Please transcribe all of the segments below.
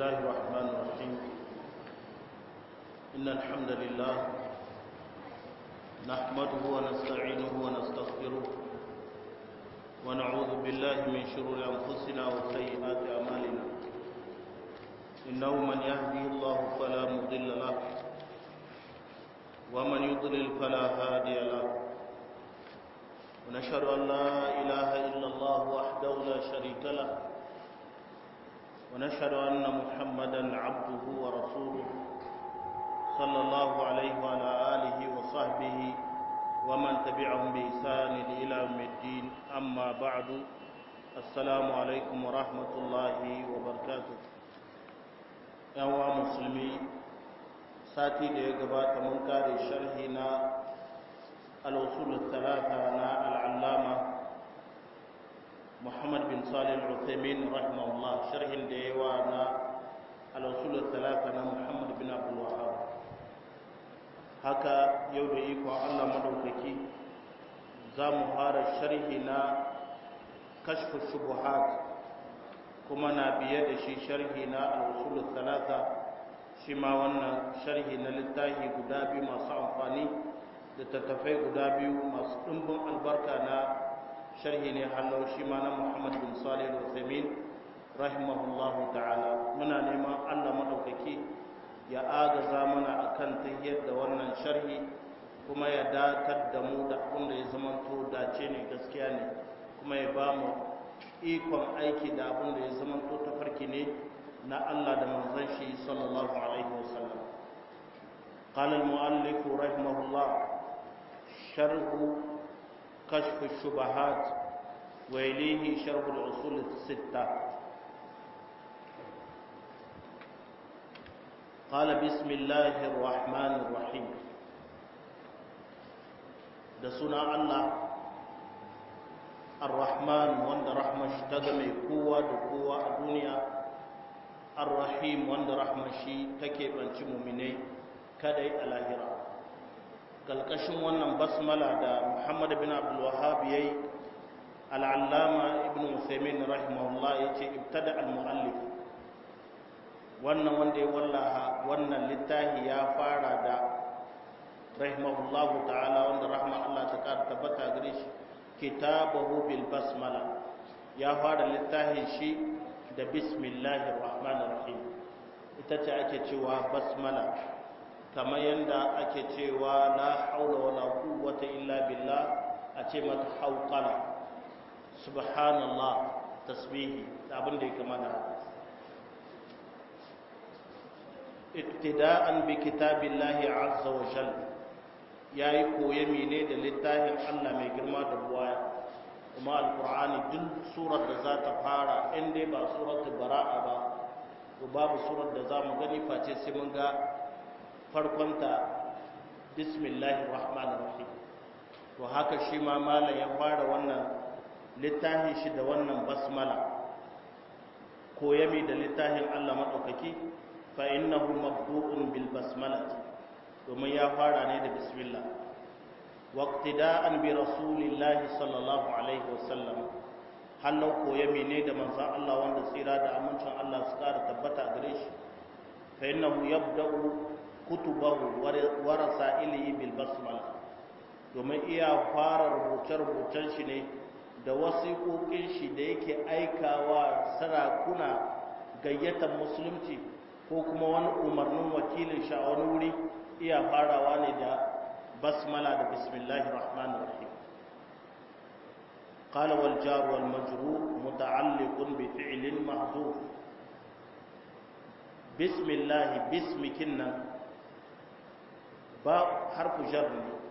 الله الرحمن الرحيم إن الحمد لله نحمده ونستعينه ونستغفره ونعوذ بالله من شرور أنفسنا وسيئات أعمالنا إنه من يهدي الله فلا مضل له ومن يضلل فلا هادي له ونشهد أن لا إله إلا الله وحده لا شريك له ونشهد أن محمدا عبده ورسوله صلى الله عليه وعلى آله وصحبه ومن تبعهم بإحسان إلى يوم الدين أما بعد السلام عليكم ورحمة الله وبركاته يا مسلمي sati da ya gabata mun kare sharhi na al-usul talata na al-allama Muhammad bin Salih al-Uthaymeen rahimahullah sharhin da yawa na al-usul talata na Muhammad bin Abdul Wahhab haka yau da iko Allah madaukaki za mu fara sharhi na kashfu shubuhat kuma na biye da shi sharhi na al-usul talata shi ma wannan sharhi na littafi guda biyu masu amfani da tattafai guda biyu masu ɗumbin albarka na sharhi ne hannu shi ma na muhammad bin salih al-uthamin rahimahullahu ta'ala muna neman allah maɗaukaki ya agaza mana akan tahiyar da wannan sharhi kuma ya datar da mu da abin da ya zamanto dace ne gaskiya ne kuma ya ba mu ikon aiki da abin da ya zamanto tafarki ne na Allah da manzon shi sallallahu alaihi wasallam قال المؤلف رحمه الله شرح كشف الشبهات وإليه شرح الأصول الستة قال بسم الله الرحمن الرحيم da suna Allah ar-Rahman wanda rahmar shi ta game kowa da kowa a duniya ar-rahim wanda rahmar shi take banci muminai kadai a lahira kalkashin wannan basmala da muhammad bin abdul wahhab yayi al-allama ibn usaymin rahimahullah yace ibtada al-muallif wannan wanda ya wallaha wannan littafi ya fara da rahimahullahu ta'ala wanda rahma Allah ta kara tabbata gare shi kitabahu bil basmala ya fara littafin shi da bismillahir rahmanir rahim ita ce ake cewa basmala kamar yadda ake cewa la haula wala quwwata illa billah a ce mata hauqala subhanallah tasbihi abin da ya kamata iktida'an bi kitabillahi azza wa jalla yayi koyami ne da littafin Allah mai girma da buwaya kuma alkur'ani duk surar da za ta fara in dai ba suratul bara'a ba to babu surar da za mu gani face sai mun ga farkonta bismillahir rahmanir rahim to haka shi ma malam ya fara wannan littafin shi da wannan basmala koyami da littafin Allah madaukaki fa innahu mabdu'un bil basmalati domin ya fara ne da bismillah واقتداء برسول الله صلى الله عليه وسلم hallau koya mene da manzon Allah wanda tsira da amincin Allah su kara tabbata gare shi fa innahu yabda'u kutubahu wa rasailihi bil basmala domin iya fara rubuce rubucen shi ne da wasiƙoƙin shi da yake aikawa sarakuna gayyatar musulunci ko kuma wani umarnin wakilin shi a wani wuri iya farawa ne da بسملة بسم الله الرحمن الرحيم قال والجار والمجرور متعلق بفعل محذوف بسم الله باسم كنا با حرف جر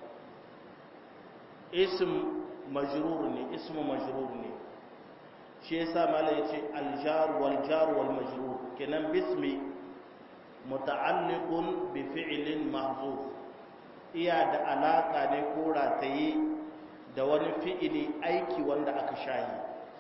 اسم مجرور ne اسم مجرور ne shi yasa mala yace aljar wal jar wal majrur kenan bismi muta'alliqun bi fi'lin mahzuf iya da alaƙa ne ko rataye da wani fi'ili aiki wanda aka shayi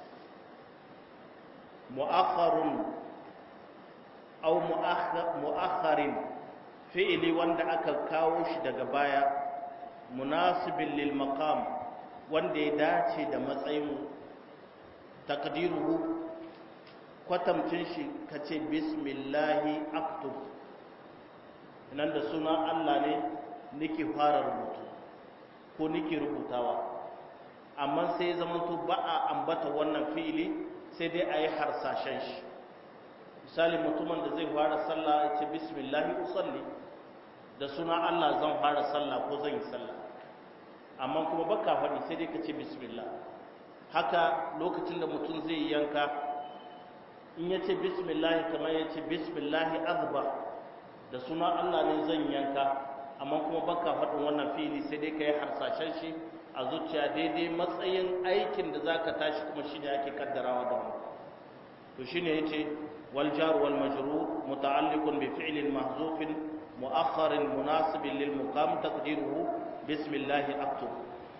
mu'akharun aw mu'akharin fi'ili wanda aka kawo shi daga baya munasibin lil maqam wanda ya dace da matsayin takdiruhu kwatamcin shi ka ce bismillahi aktub nan da sunan Allah ne nake fara rubutu ko nake rubutawa amma sai zamanto ba a ambata wannan fi'ili sai dai a yi harsashen shi misali mutumin da zai fara sallah ya ce bismillahi usalli da suna Allah zan fara sallah ko zan yi sallah amma kuma baka faɗi sai dai ka ce bismillah haka lokacin da mutum zai yanka in ya ce bismillah kamar ya ce bismillah azba da suna Allah ne zan yanka amma kuma baka faɗin wannan fili sai dai ka yi harsashen shi a zuciya daidai matsayin aikin da za ka tashi kuma shi ne ake kaddarawa da mu to shi ne ya ce والجار والمجرور متعلق بفعل محذوف مؤخر مناسب للمقام تقديره بسم الله اكتب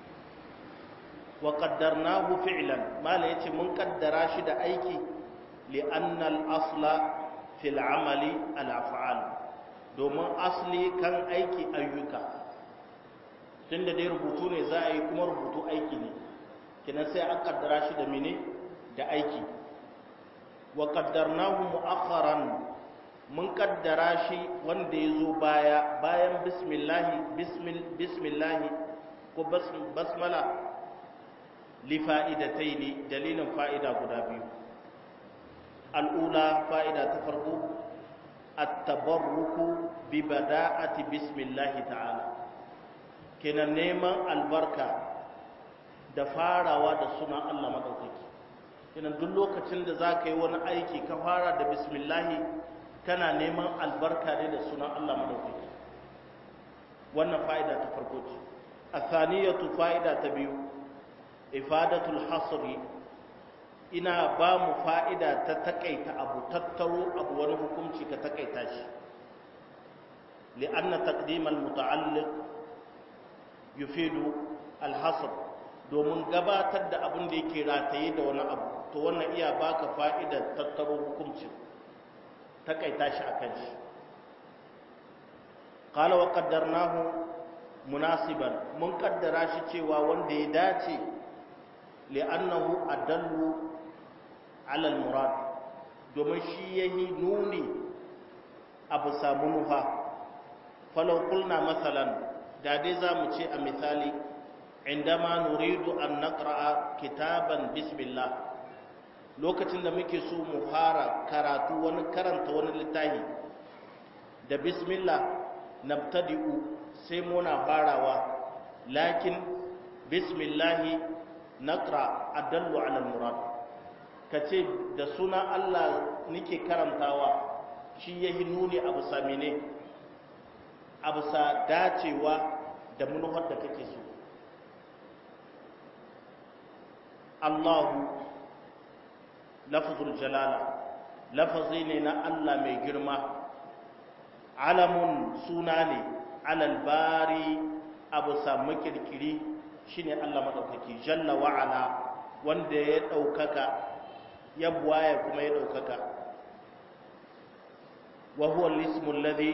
وقدرناه فعلا ما ليتي من قدرا شي da aiki لان الاصل في العمل الافعال domin asli kan aiki ayyuka tunda dai rubutu ne za a yi kuma rubutu aiki ne kina sai an kaddara shi da mene da aiki wa qaddarnahu mu'akharan mun kaddara shi wanda yazo baya bayan bismillahi bismil bismillahi ko basmala li fa'idataini dalilin fa'ida guda biyu al'ula fa'ida ta farko at-tabarruku bi bada'ati bismillahi ta'ala kenan neman albarka da farawa da sunan Allah madaukaki kenan duk lokacin da za ka yi wani aiki ka fara da bismillahi kana neman albarka ne da sunan Allah madaukaki wannan fa'ida ta farko ce athaniyatu fa'ida ta biyu ifadatul hasri ina ba mu fa'ida ta takaita abu tattaro abu wani hukunci ka takaita shi li'anna taqdimal muta'alliq yufidu al-hasr domin gabatar da abin da yake rataye da wani abu to wannan iya baka fa'idar tattaro hukuncin takaita shi akan shi qala wa qaddarnahu munasiban mun kaddara shi cewa wanda ya dace li'annahu adallu ala al-murad domin shi yayi nuni abu samu nufa falau qulna masalan da dai zamu ce a misali indama nuridu an naqra'a kitaban bismillah lokacin da muke so mu fara karatu wani karanta wani littafi da bismillah nabtadi'u sai muna farawa lakin bismillahi naqra adallu ala al-murad kace da suna Allah nike karantawa shi yahi nuni abu samine abu sa dacewa da munufar da kake so Allahu lafzul jalala lafazi ne na Allah mai girma alamun suna ne alal bari abu samu kirkiri shine Allah madaukaki jalla wa ala wanda ya daukaka ya buwaya kuma ya daukaka wa huwa al-ismu alladhi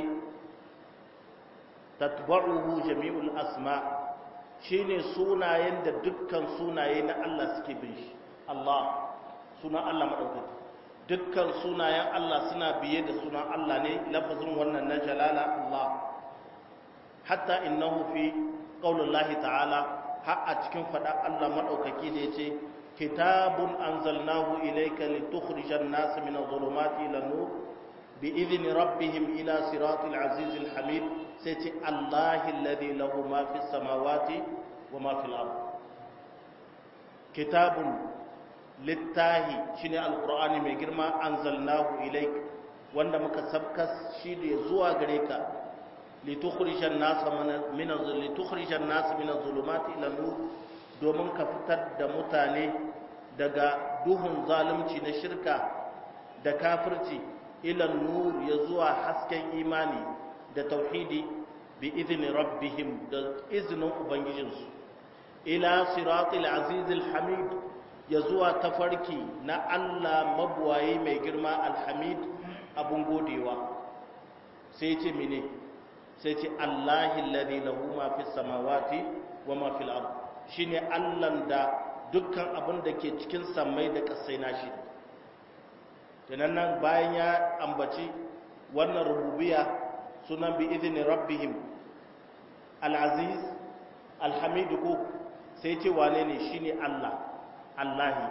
tatba'uhu jami'ul asma' shine sunayen da dukkan sunaye na Allah suke bin shi Allah sunan Allah madaukaki dukkan sunayen Allah suna biye da sunan Allah ne lafazin wannan na jalala Allah hatta innahu fi qaulullahi ta'ala har a cikin fada Allah madaukaki da yace kitabun anzalnahu ilayka litukhrijan nas min adh-dhulumati ila nur bi idhni rabbihim ila siratil azizil hamid sai ce Allahi alladhi lahu ma fi samawati wa ma fil ard kitabun littahi shine alqur'ani mai girma anzalnahu ilaik wanda muka sabkas shi da zuwa gare ka litukhrijan nas min litukhrijan nas min az-zulumati ila nur domin ka fitar da mutane daga duhun zalunci na shirka da kafirci ila nur ya zuwa hasken imani da tauhidi bi izini rabbihim da izinin ubangijinsu ila siratul azizil hamid ya zuwa tafarki na Allah mabuwaye mai girma alhamid abun godewa sai ce mene sai ce Allahi alladhi lahu ma fis samawati wa ma fil ard shine Allah da dukkan abin da ke cikin sammai da kasai nashi tunan nan bayan ya ambaci wannan rububiya sunan bi izini rabbihim al-aziz al-hamid ko sai ce wane ne shine Allah Allahi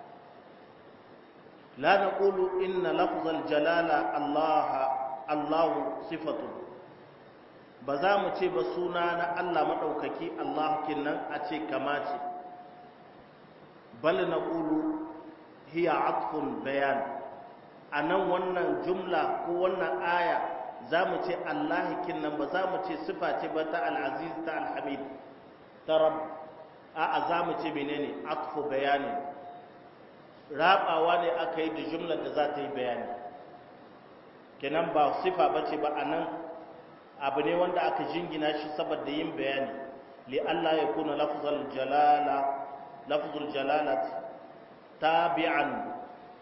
la naqulu inna lafzal jalala Allah Allahu sifatu ba za mu ce ba suna na Allah madaukaki Allah kinnan a ce kama ce bal naqulu hiya atfun bayan anan wannan jumla ko wannan aya za mu ce Allah kinnan ba za mu ce sifa ce ba ta al-aziz ta al-hamid ta rabb a'a za mu ce menene atfu bayani rabawa ne aka yi da jumlar da za ta yi bayani kenan ba sifa ba ce ba a nan abu ne wanda aka jingina shi saboda yin bayani li Allah ya kuna lafzul jalala lafzul jalalat tabi'an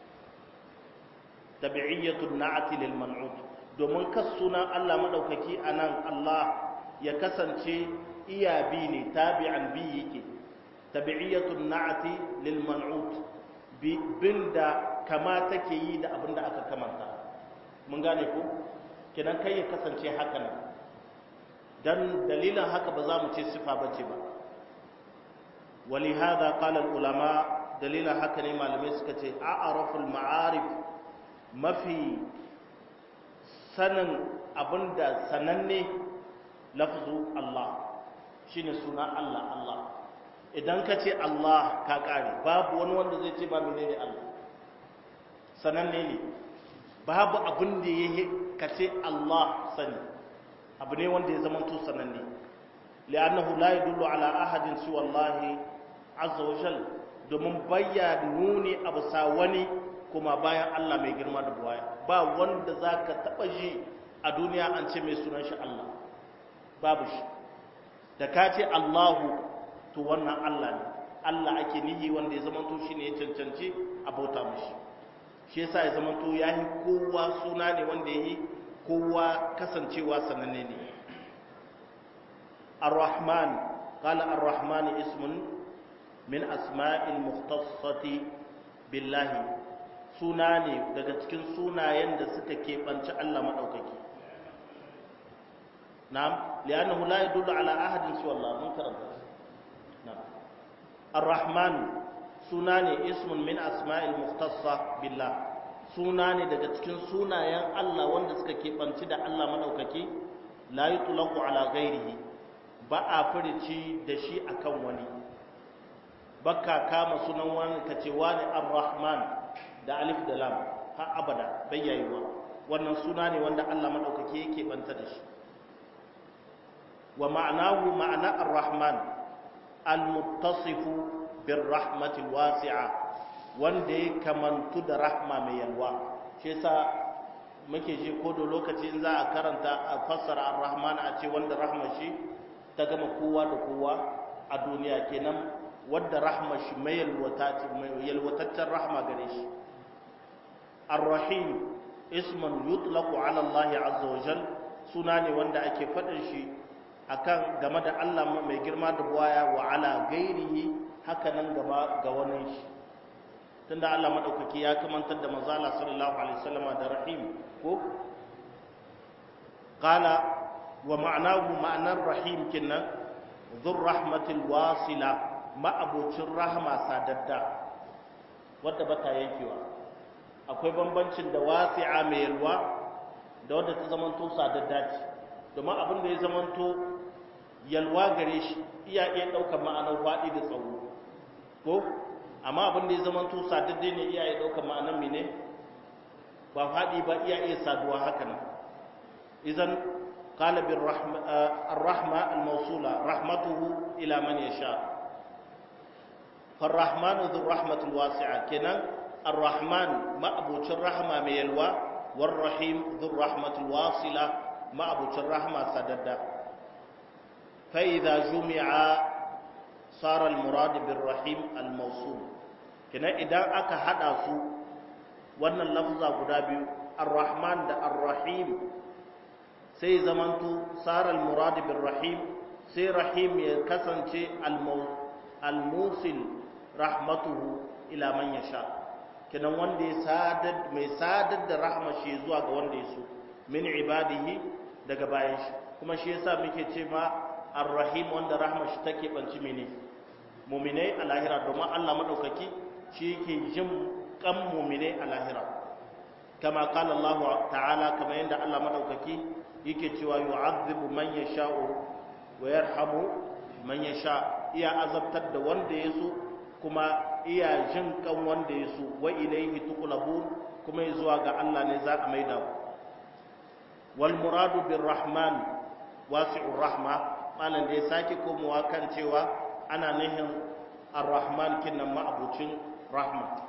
tabi'iyyatun na'ati lil man'ut domin kas sunan Allah madaukaki anan Allah ya kasance iya bi ne tabi'an bi yake tabi'iyyatun na'ati lil man'ut bin da kama take yi da abin da aka kamanta mun gane ku kinan kai ya kasance haka nan dan dalilin haka ba za mu ce sifa bace ba wali hada qala al ulama dalilin haka ne malamai suka ce a'raful ma'arif mafi sanin abinda sananne lafzu Allah shine suna Allah Allah idan ka ce Allah ka kare babu wani wanda zai ce ba menene Allah sananne ne babu abin da ya ka ce Allah sani abu ne wanda ya zama to sananne li'annahu la yadullu ala ahadin siwa Allah azza wa jal domin bayya nuni abu sa wani kuma bayan Allah mai girma da buwaya ba wanda zaka taba ji a duniya an ce mai sunan shi Allah babu shi da ka ce Allahu to wannan Allah ne Allah ake nihi wanda ya zamanto shi ne ya cancanci a bauta mashi shi yasa ya zamanto ya yi kowa suna ne wanda ya yi kowa kasancewa sananne ne ar-rahman qala ar-rahman ismun min asma'il mukhtassati billahi suna ne daga cikin sunayen da suka keɓanci Allah maɗaukaki na'am li'annahu la yadullu ala ahadin siwa Allah mun karanta الرحمن سناني اسم من اسماء المختصة بالله سناني daga cikin sunayen Allah wanda suka kebanci da Allah madaukaki la yutlaqu ala ghairihi ba a furici da shi akan wani baka kama sunan wani kace wani ar-rahman da alif da lam har abada bayyaiwa wannan suna ne wanda Allah madaukaki yake banta da shi wa ma'anahu ma'ana ar-rahman almuttasifu birrahmatil wasi'a wanda ya kamantu da rahma mai yalwa shi yasa muke ji ko da lokaci in za a karanta a fassara ar-rahman a ce wanda rahma shi ta gama kowa da kowa a duniya kenan wanda rahma shi mai yalwataccen rahma gare shi ar-rahim ismun yutlaqu ala Allah azza wa jal suna ne wanda ake faɗin shi akan game da Allah mai girma da buwaya wa ala gairihi haka nan gaba ga wani shi tunda Allah madaukaki ya kamantar da manzo Allah sallallahu alaihi wasallam da rahim ko qala wa ma'anahu ma'anar rahim kinnan dhur rahmatil wasila ma'abucin rahma sadadda wadda bata yankewa akwai bambancin da wasi'a mai yalwa da wadda ta zamanto sadadda ce domin abin da ya zamanto yalwa gare shi iya iya ɗaukar ma'anar faɗi da tsawo ko amma abin da ya zamanto sadadde ne iya iya ɗaukar ma'anar mene ba faɗi ba iya iya saduwa haka nan idan قال بالرحمة الرحمة الموصولة رحمته إلى من يشاء فالرحمن ذو الرحمة الواسعة كنا الرحمن ما أبو الرحمة ميلوى والرحيم ذو الرحمة الواصلة ما أبو الرحمة سددا فإذا جمع صار المراد بالرحيم الموصول كنا إذا أكا حدث وأن اللفظ قدابي الرحمن ده الرحيم sai zamanto sarar muradi bin rahim sai rahim ya kasance almusil rahmatuhu ila man yasha kenan wanda ya sadar mai sadar da rahma shi zuwa ga wanda ya so min ibadihi daga bayan shi kuma shi yasa muke ce ma ar-rahim wanda rahma shi take banci mene mu'minai a lahira domin Allah madaukaki shi yake jin kan mu'minai a lahira kama qala Allah ta'ala kama yanda Allah madaukaki yake cewa yu'adhibu man yasha'u wa yarhamu man yasha iya azabtar da wanda ya so kuma iya jin kan wanda ya so wa ilaihi tuqlabun kuma zuwa ga Allah ne za a maida ku wal muradu bir rahman wasi'ur rahma malan da ya sake komowa kan cewa ana nihin ar-rahman kinnan ma'abucin rahma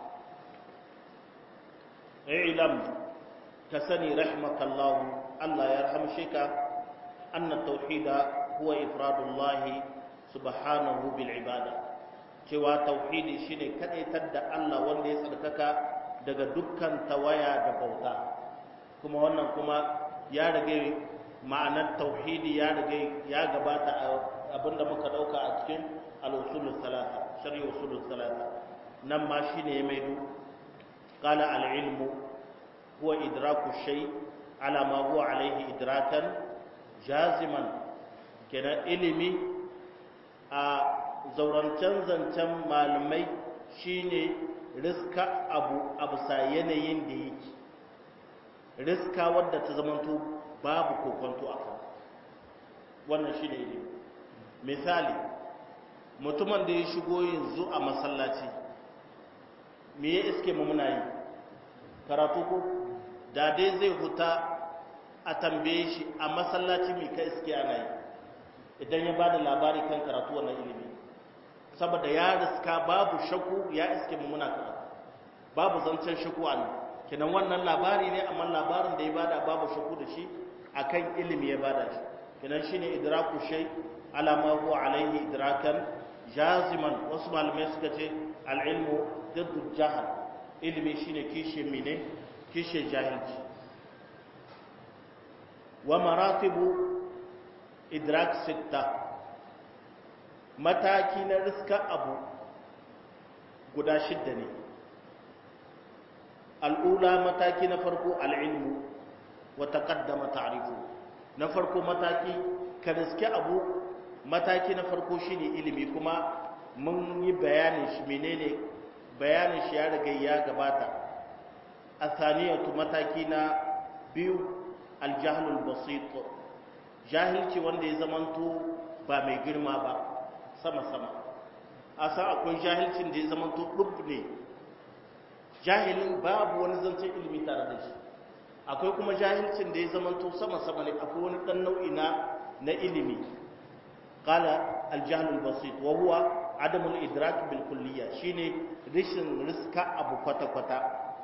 ilam ka sani rahmakallahu Allah ya rahamshe ka anna tauhida huwa ifradullahi subhanahu bil ibada cewa tauhidi shine kadaitar da Allah wanda ya tsarkaka daga dukkan tawaya da bauta kuma wannan kuma ya rage ma'anar tauhidi ya rage ya gabata abinda muka dauka a cikin al-usulus salata shari'a usulus salata nan ma shine ya maido qala al-ilmu huwa idraku shay ala ma huwa alayhi idrakan jaziman kenan ilimi a zaurancen zancen malamai shine riska abu abu sa yanayin da yake riska wadda ta zamanto babu kokonto a kan wannan shine ilimi misali mutumin da ya shigo yanzu a masallaci me ya iske mu muna yi karatu ko da dai zai huta a tambaye shi a masallaci mai ka iske ana yi idan ya ba da labari kan karatu wannan ilimi saboda ya riska babu shaku ya iske mu muna karatu babu zancen shaku a nan kenan wannan labari ne amma labarin da ya bada babu shaku da shi akan ilimi ya bada shi kenan shine idraku shay ala ma huwa alaihi idrakan jaziman wasu malamai suka ce al-ilmu diddu jahal ilimi shine kishe mine kishe jahilci wa maratibu idrak sitta mataki na riska abu guda shidda ne al'ula mataki na farko al'ilmu wa taqaddama ta'rifu na farko mataki ka riske abu mataki na farko shine ilimi kuma mun yi bayanin shi menene bayanin shi ya riga ya gabata athaniyatu mataki na biyu aljahlul basit jahilci wanda ya zamanto ba mai girma ba sama-sama a san akwai jahilcin da ya zamanto ɗub ne jahilin babu wani zancen ilimi tare da shi akwai kuma jahilcin da ya zamanto sama-sama ne akwai wani ɗan nau'i na na ilimi qala aljahlul basit wa huwa adamul idrak bil kulliyya shine rishin riska abu kwata-kwata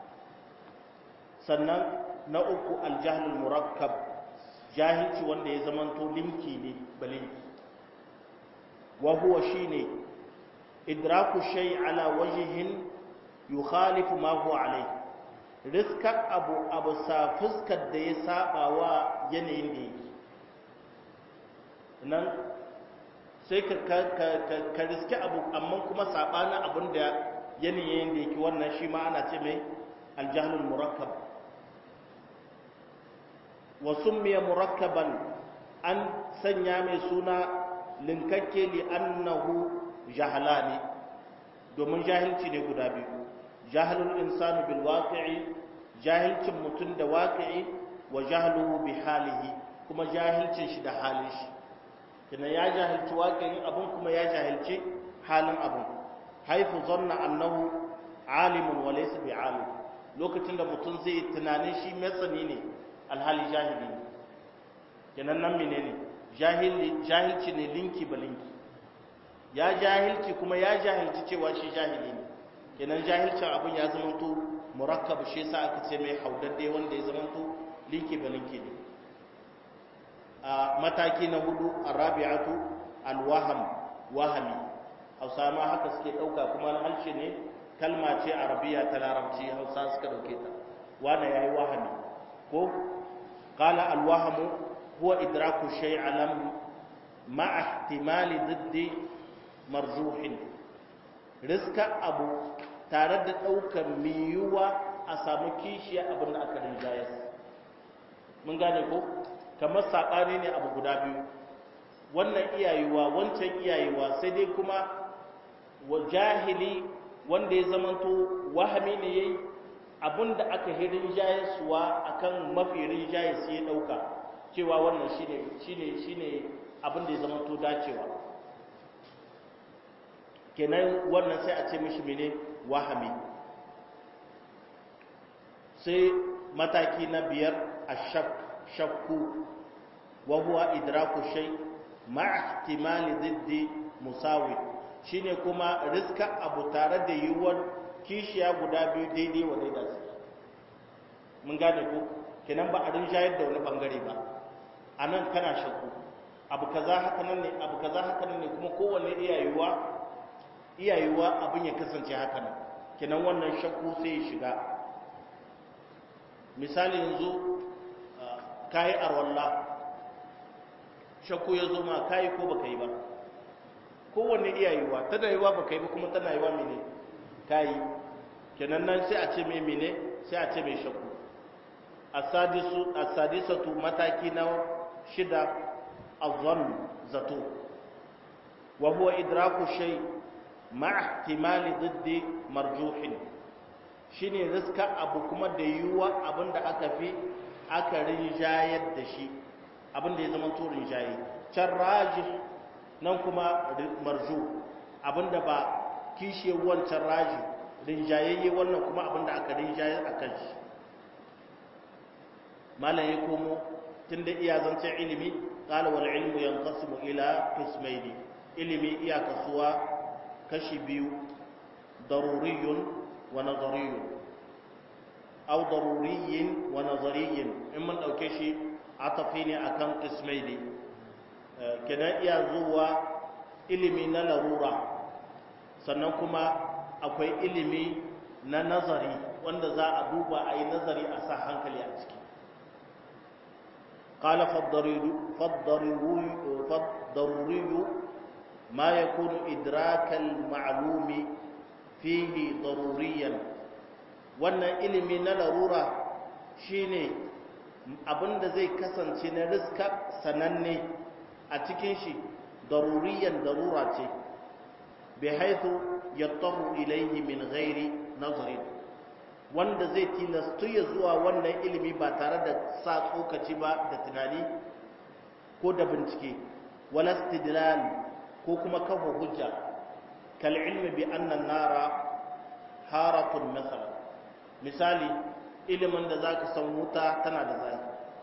sannan na uku aljahlul murakkab jahilci wanda ya zamanto linki ne balinki wa huwa shine idraku shay ala wajhin yukhalifu ma huwa alai riska abu abu sa fuskar da ya saba wa yanayin da yake nan sai ka ka riski abu amma kuma sabana abin da yanayin da yake wannan shi ma ana ce mai aljahlul murakkab wa summiya murakkaban an sanya mai suna linkakke li annahu jahalani domin jahilci ne guda biyu jahilul insanu bil waqi'i jahilcin mutum da waqi'i wa jahluhu bi halihi kuma jahilcin shi da halin shi kina ya jahilci waqi'in abun kuma ya jahilci halin abun haifu zanna annahu alimun wa laysa bi alim lokacin da mutum zai tunanin shi matsani ne alhali jahili ne kenan nan menene jahilci ne linki ba linki ya jahilci kuma ya jahilci cewa shi jahili ne kenan jahilcin abin ya zamanto murakkab shi yasa aka ce mai haudadde wanda ya zamanto linki ba linki ne a mataki na hudu arabi'atu alwaham wahami hausa ma haka suke dauka kuma halshe ne kalma ce arabiya ta larabci hausa suka dauke ta wanda yayi wahami ko qala alwahamu huwa idraku shay alam ma ihtimali diddi marzuhin riska abu tare da ɗaukar miyuwa a samu kishiya abin da aka rinjayar mun gane ko kamar saɓani ne abu guda biyu wannan iyayewa wancan iyayewa sai dai kuma wa jahili wanda ya zamanto wahami ne yayi abin da aka hirin jayasuwa akan mafi rinjaye sai ya ɗauka cewa wannan shine shine shine abin da ya zamanto dacewa kenan wannan sai a ce mishi mene wahami sai mataki na biyar a shakku wa huwa idraku shay ma'a ihtimali diddi musawi shine kuma riska abu tare da yiwuwar kishiya guda biyu daidai wa daida su mun gane ko kenan ba a rinjayar da wani bangare ba a nan kana shakku abu kaza haka nan ne abu kaza haka nan ne kuma kowanne iyayewa iyayewa abin ya kasance haka nan kenan wannan shakku sai ya shiga misali yanzu kayi arwalla shakku ya zo ma kayi ko baka yi ba kowanne iyayewa tana yiwa baka yi ba kuma tana yiwa mene kayi kenan nan sai a ce mai mene sai a ce mai shakku asadisatu mataki na shida azan zato wa huwa idraku shay ma'a ihtimali diddi marjuhin shine riska abu kuma da yiwuwa abinda aka fi aka rinjayar da shi abinda ya zama to rinjaye can rajih nan kuma marju abinda ba kishe wancan raji rinjayayye wannan kuma abinda aka rinjayar a kan shi malam ya komo tun da iya zancen ilimi ƙala wal ilmu yanqasimu ila qismaini ilimi iya kasuwa kashi biyu daruriyun wa nazariyun aw daruriyin wa nazariyin in mun dauke shi atafi ne akan qismaini kenan iya zuwa ilimi na larura sannan kuma akwai ilimi na nazari wanda za a duba a yi nazari a sa hankali a ciki قال فالضروري ما يكون إدراك المعلوم فيه ضروريا wannan ilimi na larura shine abinda zai kasance na riska sananne a cikin shi daruriyan darura ce bi haithu yattahu ilayhi min ghairi nazarin wanda zai tilastu ya zuwa wannan ilimi ba tare da sa tsokaci ba da tunani ko da bincike wala istidlal ko kuma kafa hujja kal ilmi bi anna nara haratun masal misali ilimin da zaka san wuta tana da zai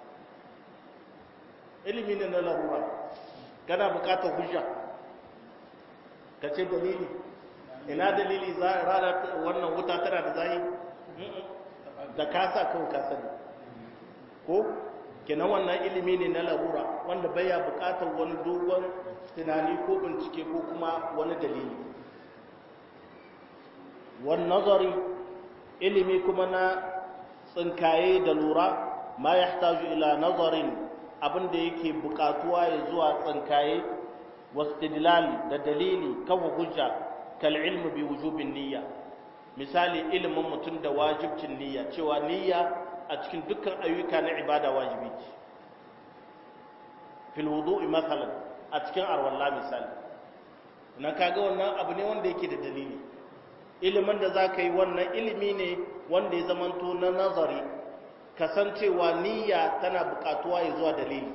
ilimi ne na larura kana bukatar hujja ka ce dalili ina dalili ranar wannan wuta tana da zai da kasa kawai ka sani ko kenan wannan ilimi ne na larura wanda baya bukatar wani dogon tunani ko bincike ko kuma wani dalili wani nazari ilimi kuma na tsinkaye da lura ma ya ila nazarin abinda yake bukatuwa ya zuwa tsinkaye wastidlal da dalili kafa hujja kal ilmu bi wujubin niyya misali ilimin mutum da wajibcin niyya cewa niyya a cikin dukkan ayyuka na ibada wajibi ce fil wudu'i masalan a cikin arwalla misali na kaga wannan abu ne wanda yake da dalili ilimin da zaka yi wannan ilimi ne wanda ya zamanto na nazari kasancewa niyya tana buƙatuwa ya zuwa dalili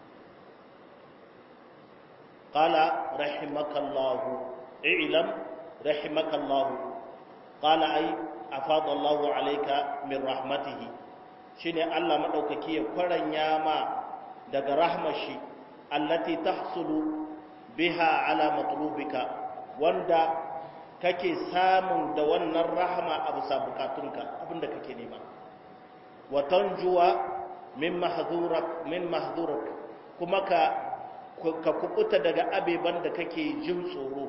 qala rahimakallahu i'lam rahimakallahu qala ai afada Allahu alayka min rahmatihi shine Allah madaukaki ya kwaranya ma daga rahmashi allati tahsulu biha ala matlubika wanda kake samun da wannan rahama a bisa bukatunka abinda kake nema wa tanjuwa min mahzurak min mahzurak kuma ka ka kubuta daga abeban da kake jin tsoro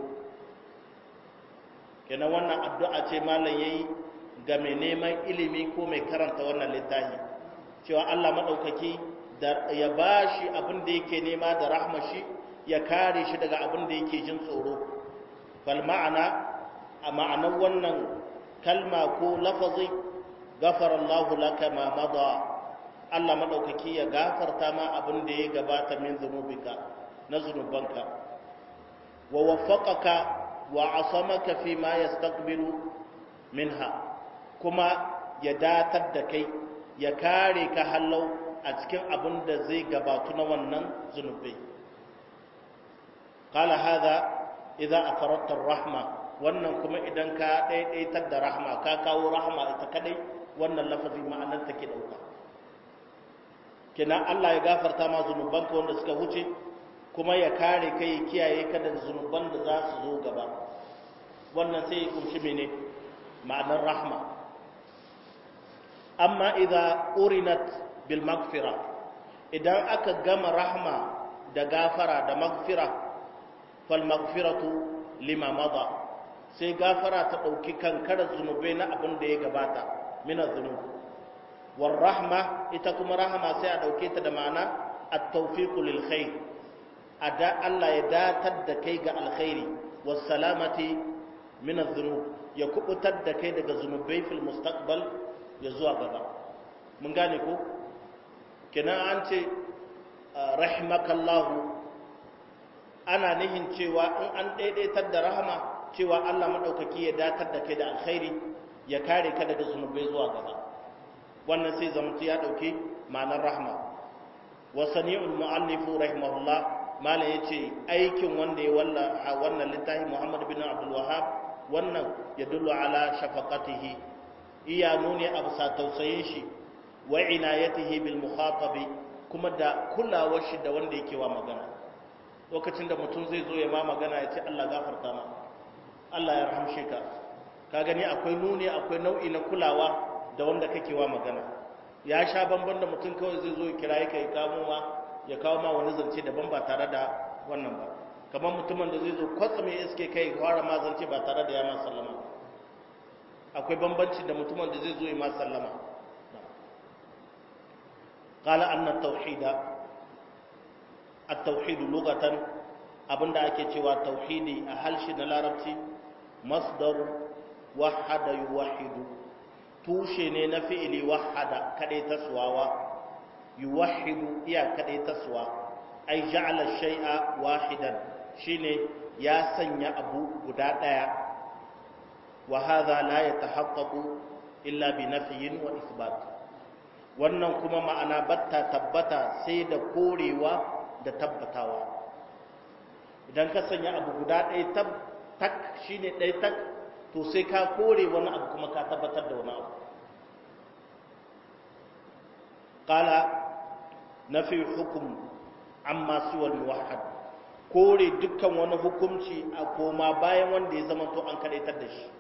kenan wannan addu'a ce malam yayi ga mai neman ilimi ko mai karanta wannan littafi cewa Allah madaukaki da ya bashi abin da yake nema da rahmashi ya kare shi daga abin da yake jin tsoro fal ma'ana a ma'anar wannan kalma ko lafazi gafara Allah laka ma mada Allah madaukaki ya gafarta ma abin da ya gabata min zunubika na zunubanka wa waffaqaka wa asamaka fi ma yastaqbilu minha kuma ya datar da kai ya kare ka hallau a cikin abin da zai gabatu na wannan zunubai qala hadha idza afaratta rahma wannan kuma idan ka daidaitar da rahma ka kawo rahma ita kadai wannan lafazi ma'anar take dauka kina Allah ya gafarta ma zunubanka wanda suka wuce kuma ya kare kai kiyaye ka da zunuban da za su zo gaba wannan sai ya kunshi mene ma'anar rahma amma idza urinat bil maghfira idan aka gama rahma da gafara da maghfira fal maghfiratu lima mada sai gafara ta dauki kankarar zunubai na abin da ya gabata mina zunub war rahma ita kuma rahma sai a dauke ta da ma'ana at-tawfiq lil khair ada Allah ya datar da kai ga alkhairi was salamati min adh-dhunub ya kubutar da kai daga zunubai fil mustaqbal ya zuwa gaba mun gane ko kenan an ce rahimakallahu ana nihin cewa in an daidaitar da rahama cewa Allah madaukaki ya datar da kai da alkhairi ya kare ka daga zunubai zuwa gaba wannan sai zamantu ya dauke ma'anar rahma wa sani'ul mu'allifu rahimahullah mala yace aikin wanda ya walla wannan littafi Muhammad bin Abdul Wahhab wannan ya dullu ala shafaqatihi iya nuni a bisa tausayin shi wa inayatihi bil mukhatabi kuma da kulawar shi da wanda yake wa magana lokacin da mutum zai zo ya ma magana ya ce Allah gafarta ma Allah ya rahamshe ka ka gani akwai nuni akwai nau'i na kulawa da wanda kake wa magana ya sha bamban da mutum kawai zai zo ya kira ka ya kawo ma ya kawo ma wani zance daban ba tare da wannan ba kamar mutumin da zai zo kwatsa mai iske kai fara ma zance ba tare da ya ma sallama akwai bambanci da mutumin da zai zo ya ma sallama qala anna tauhida at-tauhid lughatan abinda ake cewa tauhidi a halshi na larabci masdar wahada yuwahidu tushe ne na fi'ili wahada kadai taswawa yuwahidu iya kadai taswa ai ja'ala shay'a wahidan shine ya sanya abu guda daya wa hadha la yatahaqqaqu illa bi nafyin wa isbat wannan kuma ma'ana batta tabbata sai da korewa da tabbatawa idan ka sanya abu guda ɗaya tak shine ɗaya tak to sai ka kore wani abu kuma ka tabbatar da wani abu qala nafi hukum amma siwal muwahhad kore dukkan wani hukunci a koma bayan wanda ya zama to an kadaitar da shi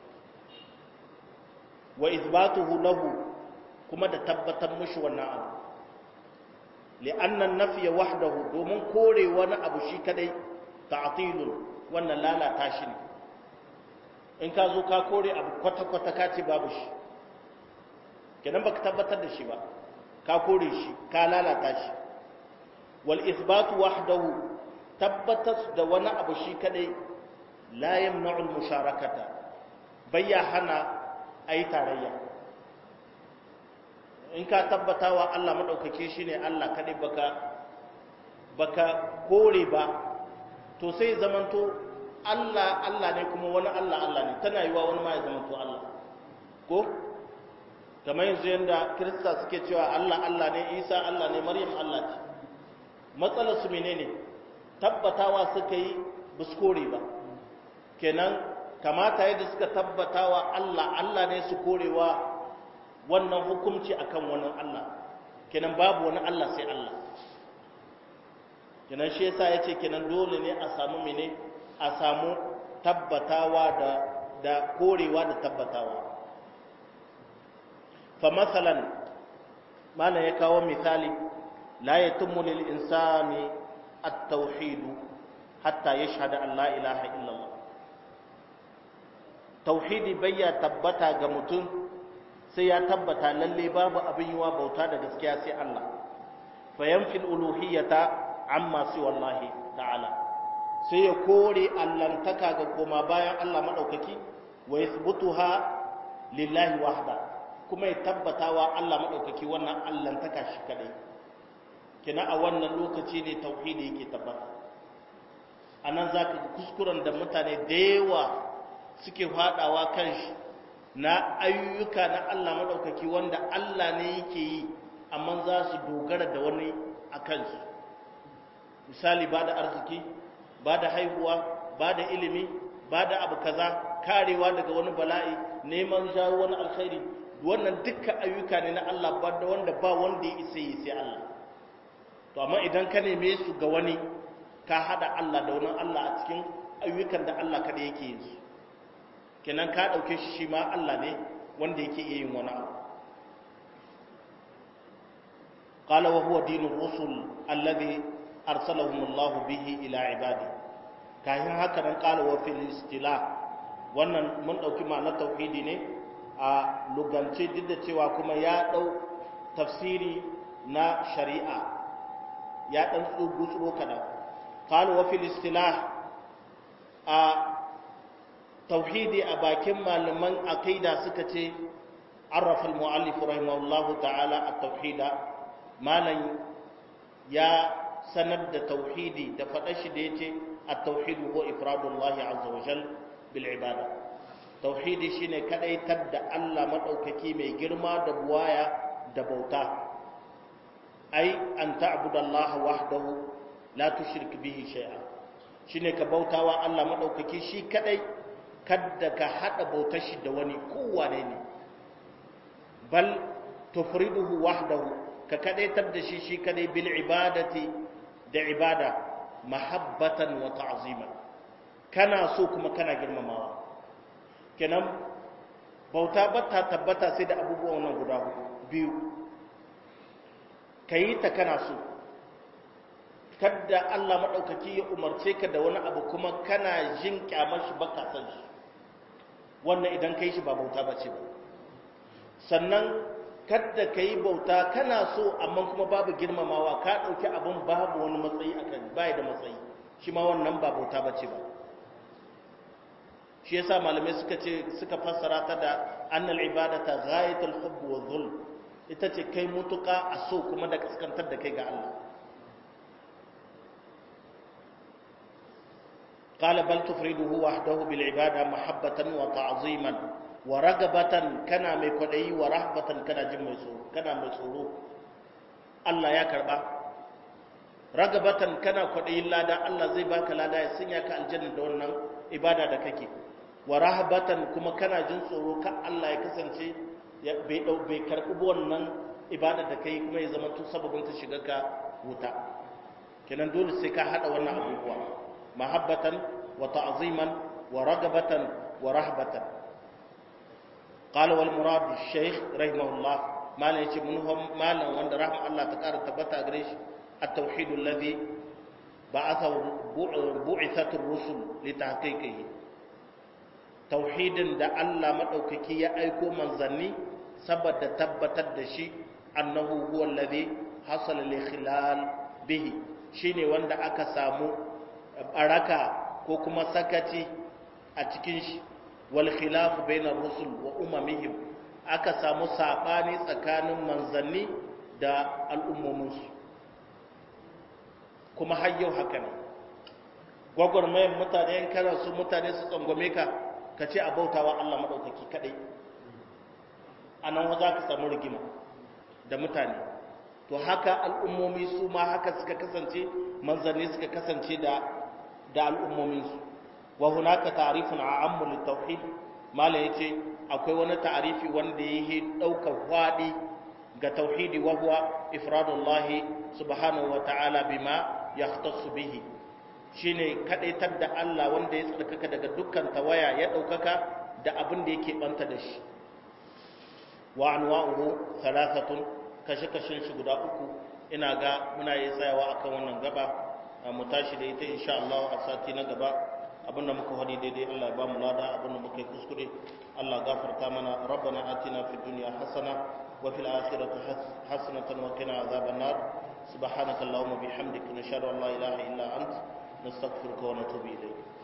wa izbatuhu lahu kuma da tabbatar mushi wannan abu li'anna an-nafya wahdahu domin kore wani abu shi kadai ta'tilun wannan lalata shi ne in ka zo ka kore abu kwata-kwata ka ce babu shi kenan baka tabbatar da shi ba ka kore shi ka lalata shi wal isbatu wahdahu tabbatar da wani abu shi kadai la yamna'u musharakata bayya hana ayi tarayya in ka tabbata wa Allah madaukake shi ne Allah kadai baka baka kore ba to sai zamanto Allah Allah ne kuma wani Allah Allah ne tana yiwa wani ma ya zamanto Allah ko kamar yanzu yanda kirista suke cewa Allah Allah ne Isa Allah ne Maryam Allah ce matsalar su menene tabbatawa suka yi buskore ba kenan kamata yadda suka tabbatawa Allah Allah ne su korewa wannan hukunci akan wani Allah kenan babu wani Allah sai Allah kenan shi yasa yace kenan dole ne a samu mene a samu tabbatawa da da korewa da tabbatawa fa masalan mana ya kawo misali la yatimmu lil insani at-tauhid hatta yashhada an la ilaha illallah tauhidi bayya tabbata ga mutum sai ya tabbata lalle babu abin yiwa bauta da gaskiya sai Allah fa yanfil uluhiyata amma si wallahi ta'ala sai ya kore allantaka ga koma bayan Allah madaukaki wa yathbutuha lillahi wahda kuma ya tabbatawa Allah madaukaki wannan allantaka shi kadai kina a wannan lokaci ne tauhidi yake tabbata anan zaka kuskuren da mutane da yawa suke fadawa kan shi na ayyuka na Allah madaukaki wanda Allah ne yake yi amma za su dogara da wani a kansu misali ba da arziki ba da haihuwa ba da ilimi ba da abu kaza karewa daga wani bala'i neman jawo wani alkhairi wannan dukkan ayyuka ne na Allah ba da wanda ba wanda ya isa yi sai Allah to amma idan ka neme su ga wani ka hada Allah da wani Allah a cikin ayyukan da Allah kada yake yin su kenan ka dauke shi shi ma Allah ne wanda yake iya yin wani abu قال وهو دين الرسل الذي أرسلهم الله به إلى عباده كاين هكذا قال وفي الاستلاح wannan mun ɗauki ma'anar tauhidi ne a lugance duk da cewa kuma ya ɗau tafsiri na shari'a ya ɗan tsugu-tsuro kaɗan kalu wa fil istilah a tauhidi a bakin malaman aqida suka ce arrafa al-mu'allif rahimahullahu ta'ala at-tauhida malam ya sanar da tauhidi da faɗa shi da ya ce a tauhidu ko ifradullahi azza wa jal bil ibada tauhidi shine kadaitar da Allah madaukaki mai girma da buwaya da bauta ai an ta'budallaha wahdahu la tushrik bihi shay'a shine ka bautawa Allah madaukaki shi kadai kadda ka hada bautar shi da wani kowane ne bal tufriduhu wahdahu ka kadaitar da shi shi kadai bil ibadati da ibada mahabbatan wa ta'zima kana so kuma kana girmamawa kenan bauta bata tabbata sai da abubuwan nan guda biyu kayi ta kana so kadda Allah madaukaki ya umarce ka da wani abu kuma kana jin kyamar shi baka san shi wannan idan kai shi ba bauta bace ba sannan kadda ka yi bauta kana so amma kuma babu girmamawa ka ɗauki abin babu wani matsayi a kan baya da matsayi shi ma wannan ba bauta ba ce ba shi yasa malamai suka ce suka fassara ta da annal ibadata ghayatul hubb wa dhul ita ce kai mutuka a so kuma da kaskantar da kai ga Allah قال بل تفرده وحده بالعبادة محبة وتعظيما wa ragabatan kana mai kwadayi wa rahbatan kana jin mai tsoro kana mai tsoro Allah ya karba ragabatan kana kwadayin lada Allah zai baka lada ya sanya ka aljanna da wannan ibada da kake wa rahbatan kuma kana jin tsoro ka Allah ya kasance ya bai dau bai karbi wannan ibada da kai kuma ya zama tun sababin ta shiga ka wuta kenan dole sai ka hada wannan abubuwa mahabbatan wa ta'ziman wa ragabatan wa rahbatan قال والمراد الشيخ رحمه الله ما لا يجي منهم ما لا وند رحمه الله تقار تبتا غريش التوحيد الذي بعثه بعثت الرسل لتحقيقه توحيد da Allah madaukaki ya aiko manzanni saboda tabbatar da shi annahu huwa alladhi hasala li khilal bihi shine wanda aka samu baraka ko kuma sakaci a cikin shi wal khilaf bainar rusul wa umamihim aka samu sabani tsakanin manzanni da al'ummominsu kuma har yau haka ne gwagwarmayan mutane yan kana su mutane su tsangwame ka ka ce a bautawa Allah maɗaukaki kaɗai a nan za ka samu rigima da mutane to haka al'ummomi su ma haka suka kasance manzanni suka kasance da da al'ummominsu wa hunaka ta'rifun a'ammu lit-tauhid mala yace akwai wani ta'arifi wanda yake daukar fadi ga tauhidi wa huwa ifradullah subhanahu wa ta'ala bima yahtassu bihi shine kadaitar da Allah wanda ya tsarkaka daga dukkan tawaya ya daukaka da abin da yake banta da shi wa anwa'uhu thalathatun kashe kashin shi guda uku ina ga muna yi tsayawa akan wannan gaba mu tashi da ita insha Allah a sati na gaba abinda muka hadi daidai Allah ya bamu lada abinda muka yi kuskure Allah gafarta mana rabbana atina fid dunya hasana wa fil akhirati hasanatan wa qina azaban nar subhanaka allahumma bihamdika nashhadu an la ilaha illa ant nastaghfiruka wa natubu ilayk